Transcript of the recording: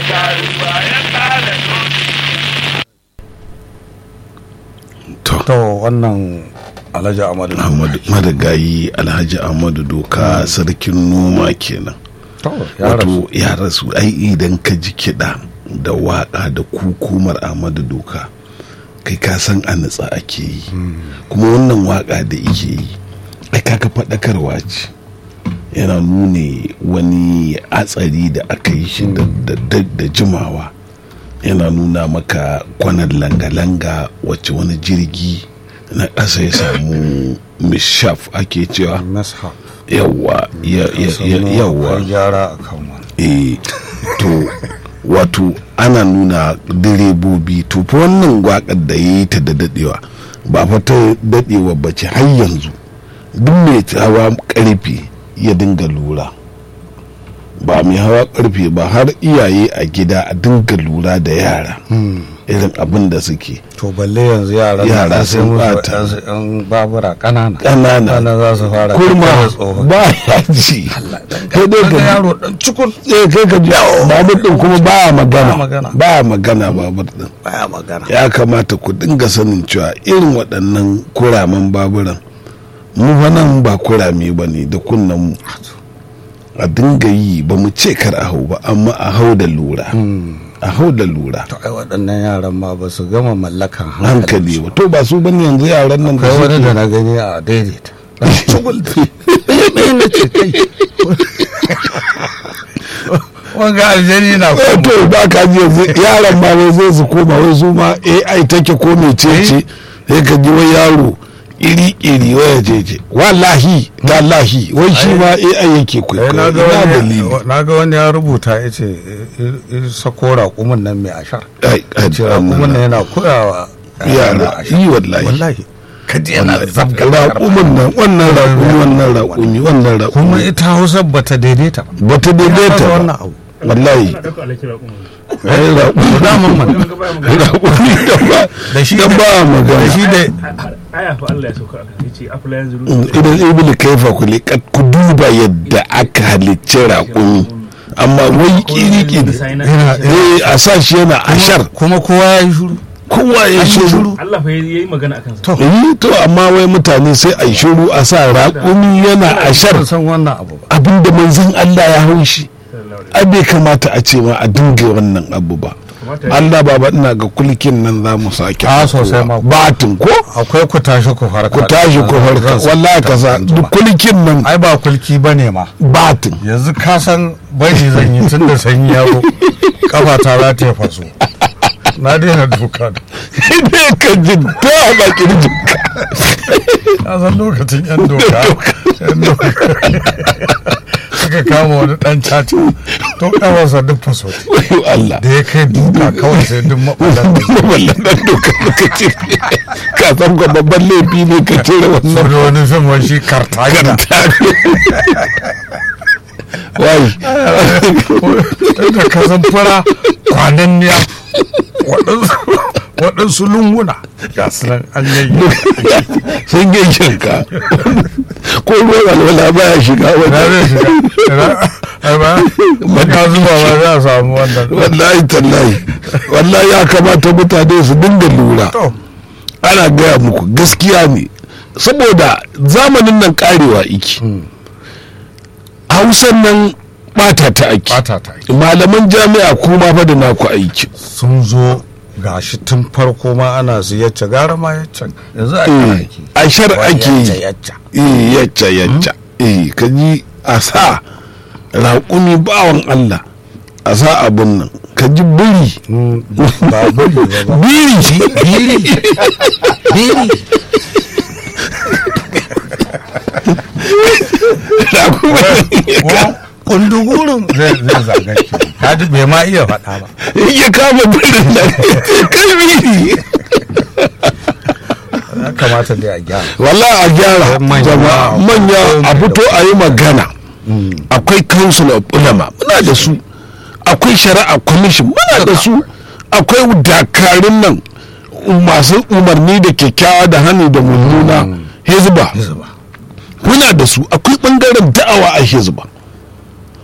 karuwa ya kare to to wannan alhaji amadu Ahmadu madagayi alhaji ahmadu doka sarkin noma kenan to ya rasu wato ya rasu ai idan ka ji kiɗa da waƙa da kukumar ahmadu doka kai ka san a nutsa ake yi kuma wannan waƙa da ike yi ai kaka faɗakarwa ce yana nune wani hatsari da aka yi shi da- da- da da jimawa yana nuna maka kwanan langa-langa wacce wani jirgi na ƙasa ya samu mishaf ake cewa mishap yawa ya- ya- ya- yawa akwai gyara a kan wani eh to wato ana nuna direbobi to fa wannan waƙar da ya yi ta da dadewa ba fa ta dadewa ba ce har yanzu duk mai hawa karfe ya dinga lura ba mai hawa karfe ba har iyaye a gida a dinga lura da yara irin abin da suke to balle yanzu yara Yara na sun sun bata. bata yan babura kanana ƙanana Kana za su fara kurma tattara tsohon ba ya ji kai dai Kaga ka yaro dan cikun eh kai ka ji babur din kuma baya magana magana. baya magana babur din baya magana ya kamata ku dinga sanin cewa irin waɗannan kuramen baburan mu fa nan ba kurame ba ne da kunnen mu a dinga yi ba mu ce kar a hau ba amma a hau da lura a hau da lura to ai waɗannan yaran ma ba su gama mallakan hankali ba to ba su bane yanzu yaran nan da kai wani da suke na gani a daidaita cugul ɗaya na ce kai wanga aljani na Eh, kuma to ba ka ji yanzu yaran ma wai zai su koma wai su ma AI take ko mecece sai ka ji wai yaro iri iri waya jeje wallahi tallahi wai shi ma AI yake Eh, kwaikwayo na ga ina wani dalili na ga wani ya rubuta ya ce sako raƙumin nan mai ashar ai ai ce raƙumin nan yana koyawa yara yi wallahi wallahi kaji yana zabga raƙumin nan wannan raƙumi wannan raƙumi wannan raƙumi kuma ita hausa bata daidaita ba bata Ya daidaita fasa ba wannan abu wallahi ɗauka alaki raƙumin ai raƙumi daman man raƙumi da ba da shi da da ba magana da shi da aya fa Allah ya sauka a kan yace afla yanzu idan ibn kaifa ku liƙat ku duba yadda aka halicci raƙumi amma wai kiri-kiri eh a sa shi yana ashar kuma kowa ya yi shuru kowa ya shiru Allah fa yayi magana akan sa To. eh to amma wai mutane sai a yi shiru a sa raƙumi yana ashar ban san wannan abu ba abinda manzon Allah ya hau shi ai bai kamata a ce ma a dinga wannan abu ba Allah baba ina ga kulkin nan za mu sake Ah, sosai ma. batin ko akwai ku tashi ku farka ku tashi ku farka wallahi ka sa duk kulkin nan ai ba kulki bane ma batin yanzu ka san bai zan yi tun da sanyi ya zo kafa ta za ta yi faso na daina doka da ne ka ji ta ba kirjinka ka san lokacin yan doka yan doka suka kama wani dan caca to kawarsa duk faso wayo Allah da ya kai duka kawai sai duk maɓalar da wallan dan doka ka ce ka san ga babban laifi ne ka cire wannan saboda wani fim wani shi kartagina wai da ka san fara kwanan niya waɗansu lunguna ga su nan an yayi sun gaishe ka ko ruwan alwala baya shiga na wajen zai shiga ai ba ba ka zuba ba za a samu wannan wallahi tallahi wallahi ya kamata mutane su dinga lura to ana gaya muku gaskiya ne saboda zamanin nan karewa iki hausan nan bata ta aiki bata ta yi malaman jami'a kuma fa da naku aiki sun zo gashi tun farko ma ana su yacce gara ma yacce yanzu a Eh, aiki a shar ake yacce yi yacce eh yacca yacca eh ka ji a sa raƙumi bawan Allah a sa abun nan ka ji biri ba bari ba ba biri biri biri raƙumi ko kundugurin zai zai zaga ki kaji bai ma iya faɗa ba ya kama birin nan kai biri ya kamata dai a gyara wallahi a gyara Manya. jama'a manya a fito a yi magana akwai council of ulama muna da su akwai shari'a commission muna da su akwai dakarun nan masu umarni da kyakkyawa da hannu da mummuna hezba Hizba. muna da su akwai bangaren da'awa a hezba